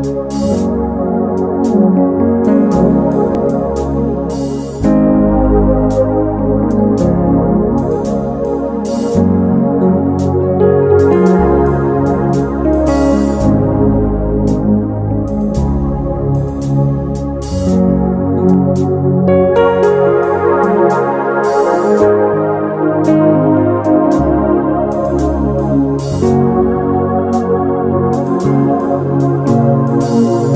Thank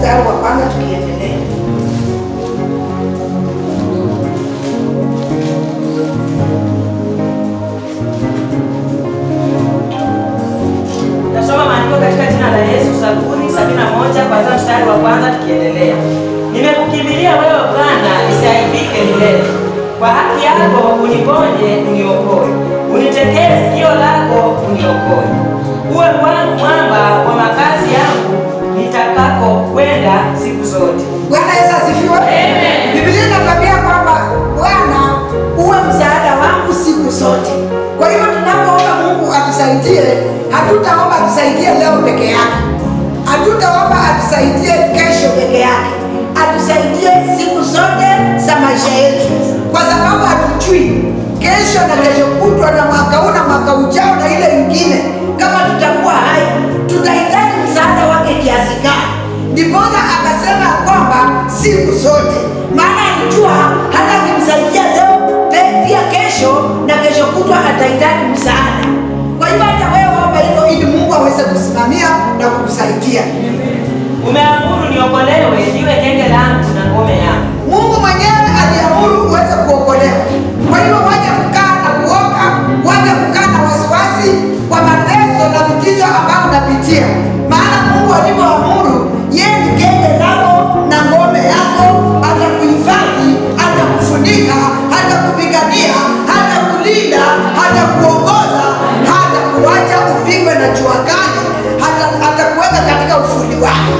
mstari wa kwanza tukiendelea. Tasoma maandiko katika jina la Yesu, Zaburi 71 kwanza mstari wa kwanza tukiendelea. Nimekukimbilia wewe Bwana, nisiaibike milele. Kwa haki yako uniponye, uniokoe. Unitetee sikio lako, uniokoe. Uwe wangu mwamba wa makazi yangu, nitakako kwenda siku zote. Bwana Yesu asifiwe. Amen. Biblia inatuambia kwamba Bwana uwe msaada wangu siku zote. Kwa hivyo tunapoomba Mungu atusaidie, hatutaomba atusaidie leo peke yake, hatutaomba atusaidie kesho peke yake, atusaidie siku zote za maisha yetu, kwa sababu hatujui kesho na kesho kutwa na mwaka huu na mwaka ujao na ile ingine, kama tutakuwa hai, tutahitaji msaada wake kiasi gani? Ndiposa akasema kwamba siku zote, maana alijua hata akimsaidia leo pe- pia kesho na kesho kutwa atahitaji msaada. Kwa hivyo hata wewe omba hivyo ili Mungu aweze kusimamia na kukusaidia. Umeamuru niokolewe, niwe genge langu na ngome yangu. Mungu mwenyewe aliamuru uweze kuokolewa. Kwa hivyo waje kukaa na kuoga, waje kukaa na wasiwasi kwa mateso na vitisho ambayo unapitia, maana Mungu alivyoamuru, yeye ni genge lako na ngome yako, atakuhifadhi, atakufunika, atakupigania, atakulinda, atakuongoza, hata kuacha upigwe na jua kali, hata- atakuweka katika ufuli wake.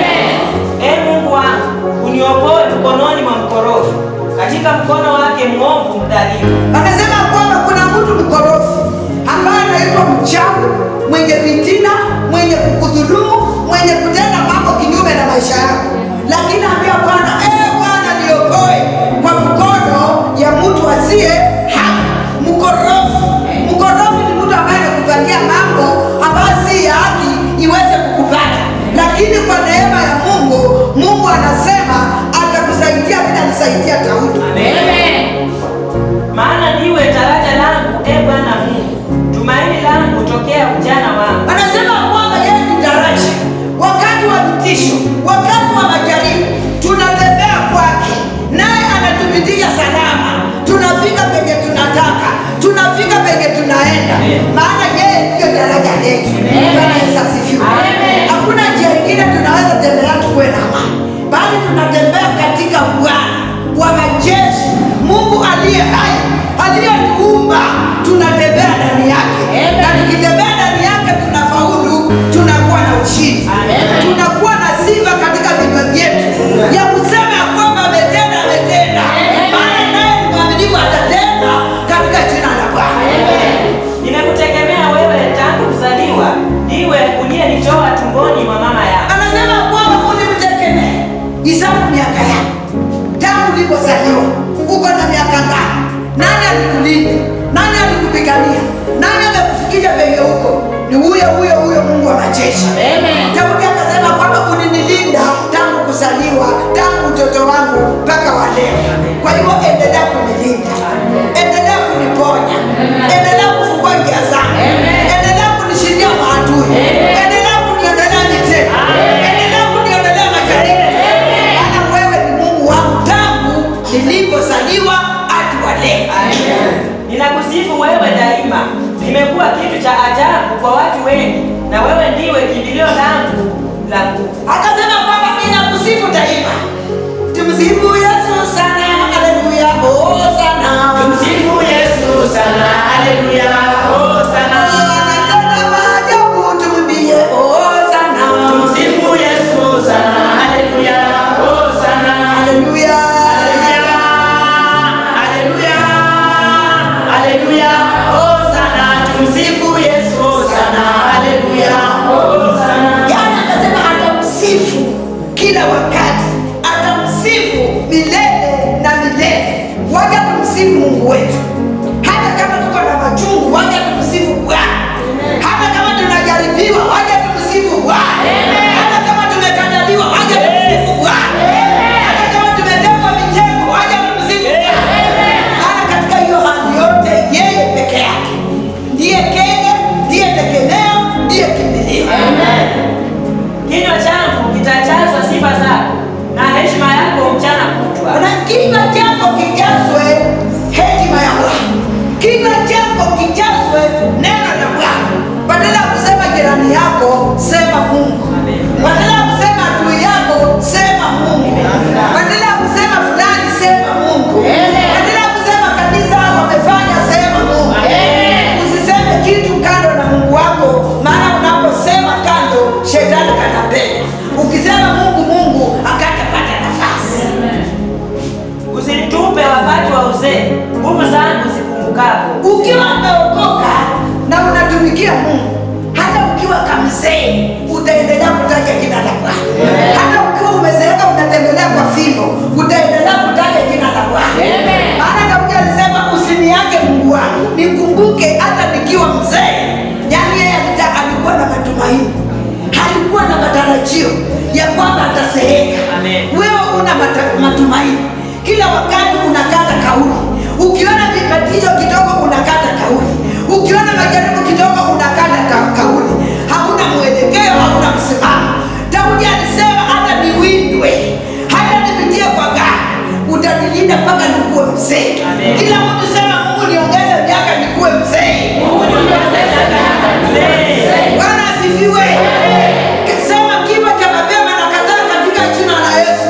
Ee Mungu wangu, uniokoe mkononi mwa mkorofi, katika mkono wake mwovu mdhalimu. Anasema kwamba kuna mtu mkorofi ambaye anaitwa mchawi, mwenye vitina, mwenye kukudhulumu, mwenye kutenda mambo kinyume na maisha yako, lakini ambia Bwana, eh Bwana, niokoe kwa mkono ya mtu asiye haki. Mkorofi, mkorofi ni mtu ambaye anakupangia mambo ambayo si ya haki iweze kukupata, lakini kwa neema ya Mungu, Mungu anasema atakusaidia vile alisaidia Daudi. Maana ndiwe taraja langu, e Bwana Mungu, tumaini langu tokea ujana wangu. anasema kwamba yeye ni daraja wakati wa vitisho wakati wa majaribu tunatembea kwake naye anatupitisha salama tunafika penye tunataka tunafika penye tunaenda maana yeye ndiyo daraja letu Bwana Yesu asifiwe hakuna njia ingine tunaweza tembea tukuwe na amani bali tunatembea katika bwana wa majeshi mungu aliye hai aliyetuumba tunatembea ndani yake na tukitembea ndani yake tunafaulu tunakuwa na ushindi tunakuwa na sifa katika vinywa vyetu ya kusema ya kwamba ametenda ametenda maana naye ni mwaminifu atatenda katika jina la bwana Nimekutegemea wewe tangu kuzaliwa, ndiwe uliyenitoa tumboni mwa mama yangu. anasema kwamba ulimtegemee isabu miaka yako tangu ulipozaliwa uko na miaka ngapi nani alikulinda nani alikupigania nani amekufikisha penye huko ni huyo huyo huyo mungu wa majeshi daudi akasema kwamba ulinilinda tangu kuzaliwa tangu utoto wangu mpaka wa leo kwa hivyo endelea kunilinda endelea kuniponya endelea kufungua njia zangu endelea kunishindia maadui endelea kuniondolea mitego endelea kuniondolea majaribu maana wewe ni mungu wangu tangu nilipozaliwa hadi wa leo Ninakusifu wewe daima, nimekuwa kitu cha ajabu kwa watu wengi, na wewe ndiwe kimbilio langu la nguvu. akasema kwamba ninakusifu daima tumsifu yesu sana haleluya oh sana Tumsifu Yesu sana, haleluya, hosana. anatenda maajabu tumwambie oh sana Tumsifu Yesu sana, haleluya, hosana. haleluya Haleluya, haleluya, hosana. Tumsifu Yesu sana, haleluya, hosana. yaani akasema atamsifu kila wakati atamsifu milele na milele waja tumsifu mungu wetu hata kama tuko na machungu waja tumsifu bwana hata kama tunajaribiwa waja tumsifu bwana hata kama tumekataliwa waja tumsifu bwana hata kama tumetekwa mitego waja tumsifu bwana maana katika hiyo hali yote yeye peke yake ndiye kenge ndiye tegemeo ndiye kimbilio Kinywa changu kitajazwa sifa zako unazeeka Amen. wewe una mata- matumaini kila wakati unakata kauli ukiona vibatisho kidogo unakata kauli ukiona majaribu kidogo unakata ka- kauli hauna mwelekeo hauna msimamo daudi alisema hata niwindwe hata nipitie kwa gari utanilinda mpaka nikuwe mzee Amen. kila mtu sema mungu niongeze miaka nikuwe mzee bwana asifiwe sema kifo cha mapema nakataa katika jina la yesu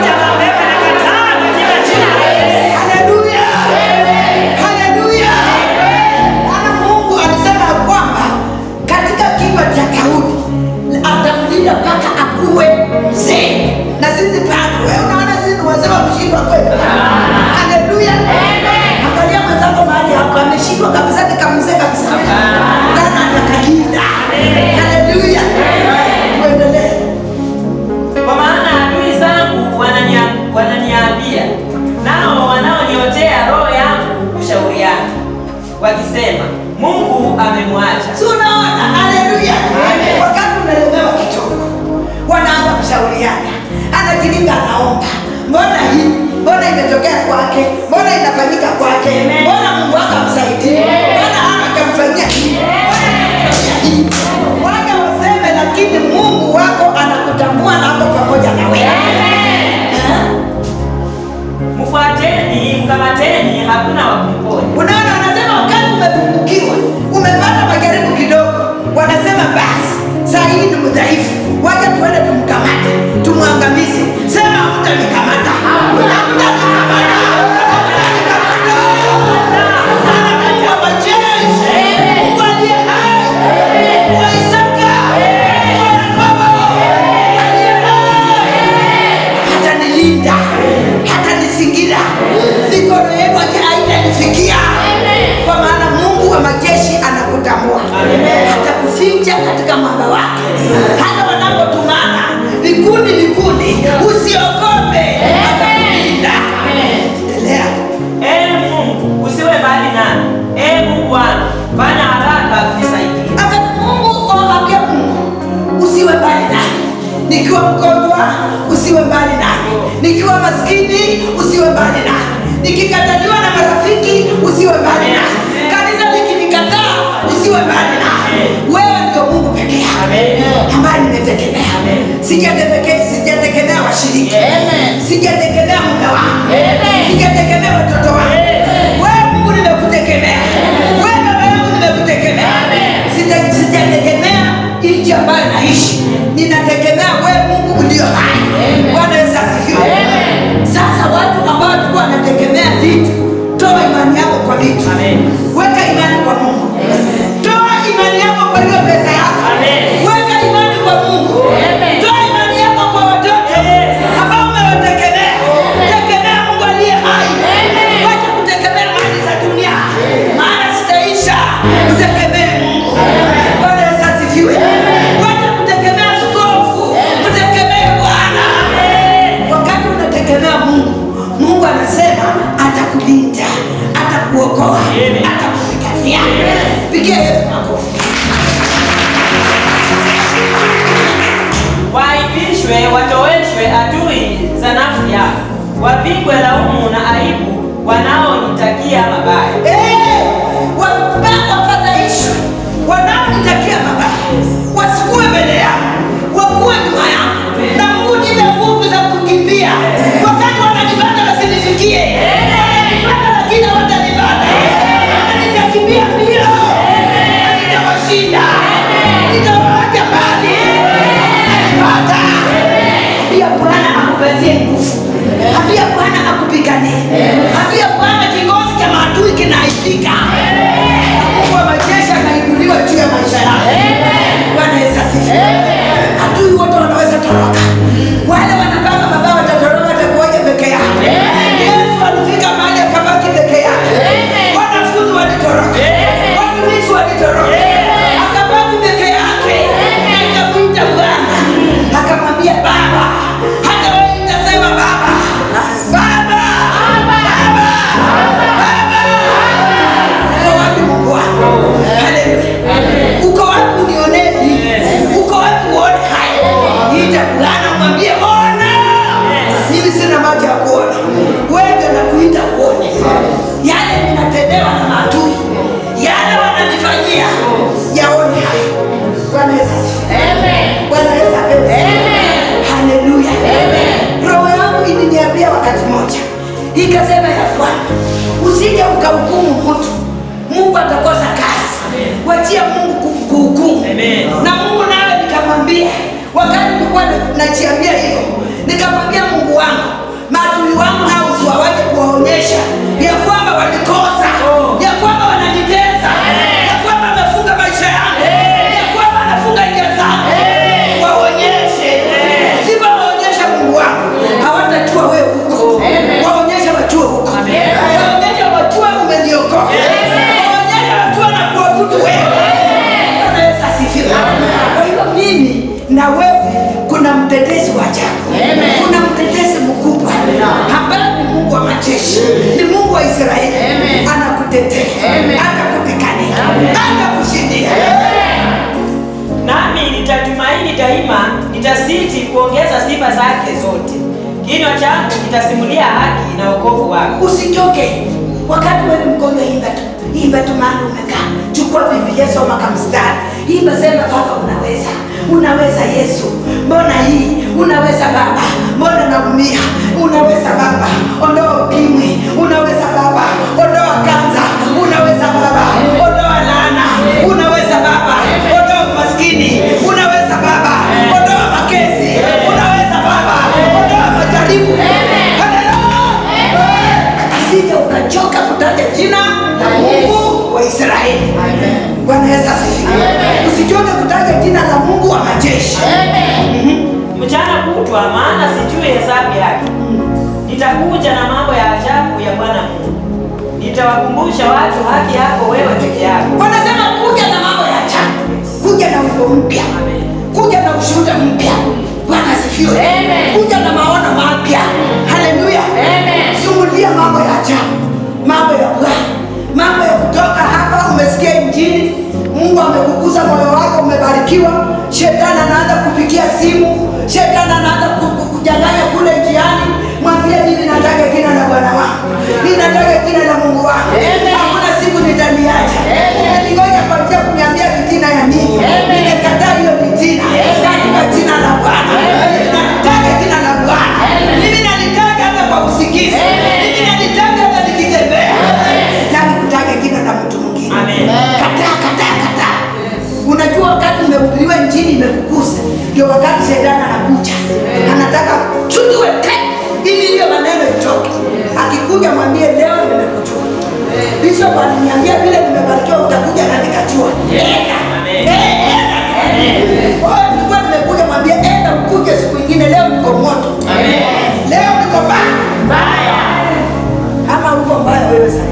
Haleluya. Haleluya. Maana Mungu alisema ya kwamba katika kinywa cha Daudi atamlinda mpaka akuwe mzee. Na sisi bado, wewe unaona sisi ni wazee wa kushindwa kweli? Haleluya. Angalia mwenzako mahali hapo ameshindwa kabisa ni kamzee kabisa. Bwana atakalinda. Haleluya. Tuendelee. Kwa maana adui zangu wanania- wananiambia, nao wanaoniotea roho yangu kushauriana, wakisema, Mungu amemwacha. Si unaona? Haleluya. Wakati unalemewa kidogo, wanaanza kushauriana, anajilinga, anaomba, mbona hii, mbona imetokea kwake, mbona inafanyika kwake, mbona Mungu wako amsaidie, mbona hana akamfanyia hii, mbona akamfanyia hii. Waja waseme, lakini Mungu wako anakutambua na ako pamoja na wewe. Eh? Mfuateni, mkamateni, hakuna wa kumponya. Unaona, wanasema wakati umepungukiwa, umepata majaribu kidogo, wanasema basi saa hii ni mdhaifu, wacha tuende tumkamate, tumwangamize. Sema hamtanikamata, hamtanikamata, hamtanikamata. Maana Mungu wa majeshi, Mungu aliye hai, Mungu wa Isaka, Mungu wa Yakobo, aliye hai hatanilinda hatanisingira mikono yenu haitanifikia kwa maana mungu wa majeshi anakutambua hatakuficha katika mwamba wake hata wanapotumana vikundi vikundi usiogope atakulinda endelea Ee Mungu, usiwe mbali nami. Ee Mungu wangu, fanya haraka kunisaidie. Akati Mungu awambia Mungu usiwe mbali nami, nikiwa mgonjwa usiwe mbali nami, nikiwa maskini usiwe mbali nami, nikikataliwa na marafiki usiwe mbali nami, kanisa likinikataa usiwe mbali nami. Wewe ndio Mungu peke yako ambaye nimetegemea. Sijategemea, sijategemea washiriki, sijategemea mume wangu, sijategemea watoto wangu. Wewe Mungu nimekutegemea, wewe baba yangu nimekutegemea, Sita- sijategemea nchi ambayo naishi, ninategemea wewe Mungu ulio hai. Bwana Yesu asifiwe. Sasa watu ambao walikuwa wanategemea vitu, toa imani yako kwa vitu, Amen. weka imani kwa Mungu, toa imani yako kwa hiyo pesa yako, Amen. weka imani kwa Mungu, toa imani yako kwa watoto ambao umewategemea. Tegemea Mungu aliye hai, wacha kutegemea mali za dunia, maana zitaisha. Mtegemee Mungu. Bwana Yesu asifiwe. Wacha kutegemea askofu, mtegemee Bwana. Wakati unategemea Mungu, Mungu anasema atakulinda, atakuokoa, atakupigania. Pigia Yesu makofi. Waaibishwe, watoweshwe adui za nafsi yao, wapigwe laumu na aibu wanaonitakia mabaya. Eh, wabaya wafadhaishwe, wanaonitakia mabaya wasikuwe mbele yangu, wakuwe nyuma yangu, na Mungu nipe nguvu za kukimbia wakati wananipata wasinifikie. Wananipata lakini hawatanipata. Nitakimbia mbio, nitawashinda, nitawaacha mbali. Watanipata. Pia Bwana akupatie nguvu, pia Bwana akupiganie, pia Bwana kikosi cha maadui kinaitika. Mungu wa majeshi anainuliwa juu ya maisha yako. Bwana Yesu asifiwe. Adui wote wanaweza toroka, wale wanapanga mabaya watatoroka, watakuoja peke yake. Yesu alifika mahali akabaki peke yake. Wanafunzi walitoroka, watumishi walitoroka, akabaki peke yake. Akamwita Bwana akamwambia, Baba, hata wewe nitasema Baba, Baba, Baba, Baba. Uko wapi Mungu wangu? Haleluya. Uko wapi unionee hivi? Uko wapi uone haya? Ita Bwana mwambie ona wakati mmoja ikasema ya kwamba usije ukahukumu mtu mungu atakosa kazi wachia mungu ku- kuhukumu Amen. na mungu nawe nikamwambia wakati nilikuwa na- najiambia hivyo nikamwambia mungu wangu maadui wangu nao usiwawache kuwaonyesha ya kwamba walikosa ya kwamba wananiteza ya kwamba wamefunga maisha yangu ya kwamba wanafunga njia zangu waonyeshe sivyo waonyesha mungu wangu hawatajua wewe huko waonyeshe wajue huko waonyeshe wajue umeniokoa waonyeshe wajue na kuabudu wewe Bwana Yesu asifiwe. Kwa hivyo mimi na wewe kuna mtetezi wa ajabu, kuna mtetezi mkubwa ambaye ni Mungu wa majeshi, ni Mungu wa Israeli, anakutetea, atakupigania, atakushindia. nami nitatumaini daima, nitasiti kuongeza sifa zake zote. Kinywa changu kitasimulia haki na wokovu wako. Usichoke wakati wewe ni mgonjwa, imba tu, imba tu mahali umekaa, chukua Biblia, soma kamstari, imba, sema Baba, unaweza, unaweza Yesu, mbona hii, unaweza Baba, mbona naumia, unaweza Baba, ondoa ukimwi, unaweza Baba, ondoa kanza, unaweza Baba, ondoa laana, unaweza Baba, ondoa umaskini, unaweza Baba, ondoa makesi, unaweza Baba, ondoa majaribu. Haleluya! Usije ukachoka kutaja jina la Mungu wa Israeli. Bwana Yesu asifiwe. Usichoke kutaja jina la Mungu wa majeshi. Mchana kutwa, maana sijui hesabu yake. Nitakuja na mambo ya ajabu ya Bwana Mungu, nitawakumbusha watu haki yako wewe peke yako. Wanasema kuja na mambo ya ajabu, kuja na wimbo mpya, Amen. kuja na ushuhuda mpya. Bwana asifiwe. Kuja na maono mapya. Haleluya. Shuhudia mambo ya ajabu, mambo ya Bwana, mambo ya kutoka hapa. Umesikia Injili, Mungu amekugusa moyo wako, umebarikiwa. Shetani anaanza kupigia simu, shetani anaanza ku- ku- kujanganya kule njiani. Mwambie mimi nataka jina la Bwana wangu, mimi nataka jina la Mungu wangu. Hakuna siku nitaliacha. Umeningoja kwa njia kuniambia vitina ya nini? Nimekataa hiyo vitina katika jina la Bwana. Nataka jina la Bwana. Mimi nalitaka hata kwa usikizi. Mimi nalitaka hata nikitembea. Sitaki kutaja jina la mtu mwingine. Amen. Kataa, kataa, kataa. Unajua wakati umehubiriwa injili imekukusa, ndio wakati shetani anakuja, anataka chujue te ili hiyo maneno itoke. Akikuja mwambie leo nimekujua. Bishop aliniambia vile nimebarikiwa utakuja na nikajua. Enda. Amen. Enda. Kwa hiyo nilikuwa nimekuja mwambie enda ukuje siku ingine leo niko moto. Leo niko mbaya. Ama uko mbaya wewe sasa?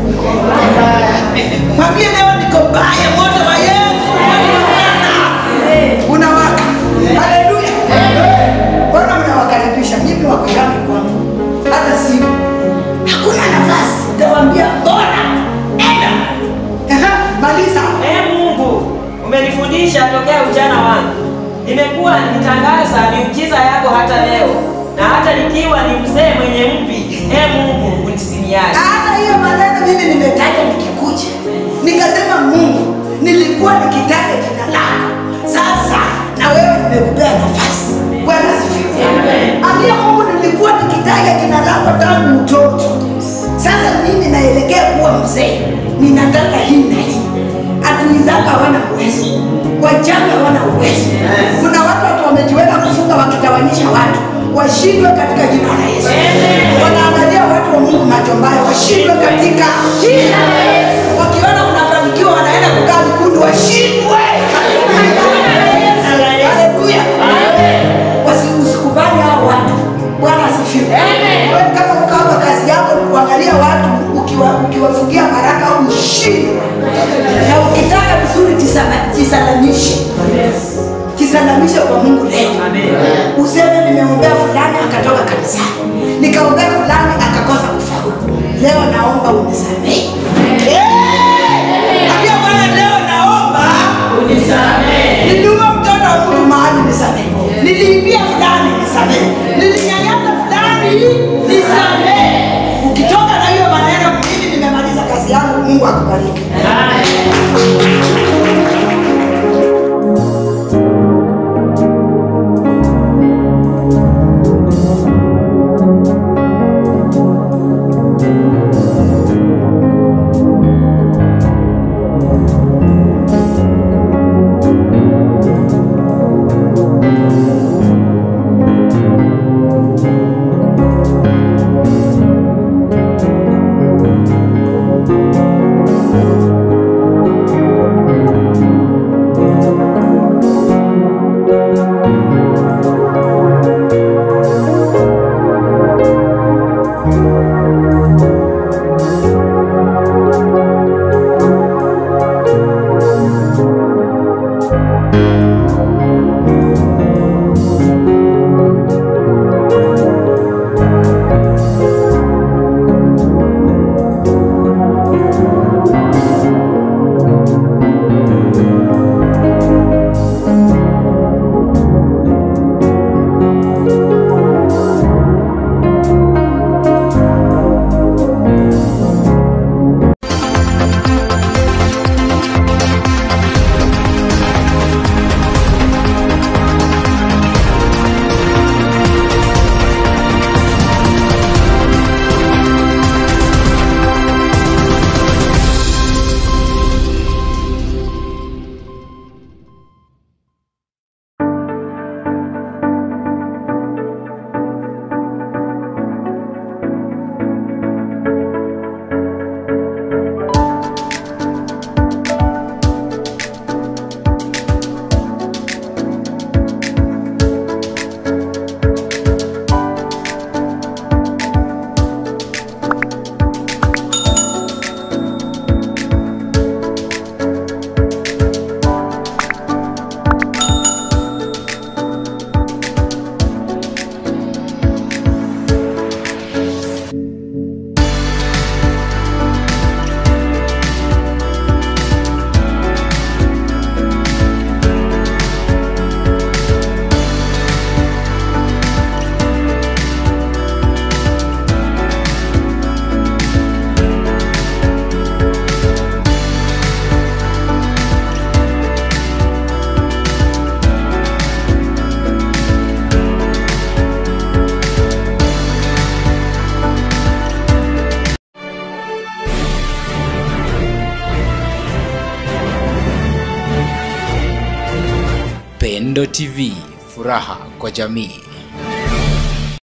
Mwambie leo niko mbaya, moto wa Yesu unawaka. Unawaka. Haleluya. Mbona mnawakaribisha? Mimi wako ngapi kwangu? Hata simu. Hakuna nafasi. Nitawaambia bora. Enda. Aha, maliza. Ee Mungu, umenifundisha tokea ujana wangu. Nimekuwa nikitangaza miujiza yako hata leo, na hata nikiwa ni mzee mwenye mvi. Ee Mungu, unisiniache. hata hiyo maneno mimi nimetaja nikikuja nikasema mungu nilikuwa nikitaja jina lako sasa na wewe nimekupea nafasi bwana sifiwe ambia mungu nilikuwa nikitaja jina lako tangu utoto sasa mimi naelekea kuwa mzee ninataka hii na hii adui zako hawana uwezo wachawi hawana uwezo kuna watu watu wamejiweka kufunga wakitawanyisha watu washindwe katika jina la yesu wanaangalia watu wa mungu macho mbaya washindwe katika jina la yesu wakiona unafanikiwa wanaenda kukaa vikundi washindwe haleluya Wasi- usikubali hao watu bwana asifiwe Wewe kama uko hapa kazi yako ni kuangalia watu ukiwa- ukiwafungia baraka au ushindwe na ukitaka vizuri tisama- jisalamishe jisalamishe kwa mungu leo useme nimeombea fulani akatoka kanisani nikaombea fulani akakosa kufaulu leo naomba unisamehe Eh! Ambia Bwana leo naomba niliua mtoto wa mtu mahali nisamehe niliibia fulani nisamehe nilinyanyasa fulani nisamehe ukitoka na hiyo maneno mimi nimemaliza kazi yangu mungu akubariki Mwendo TV, furaha kwa jamii.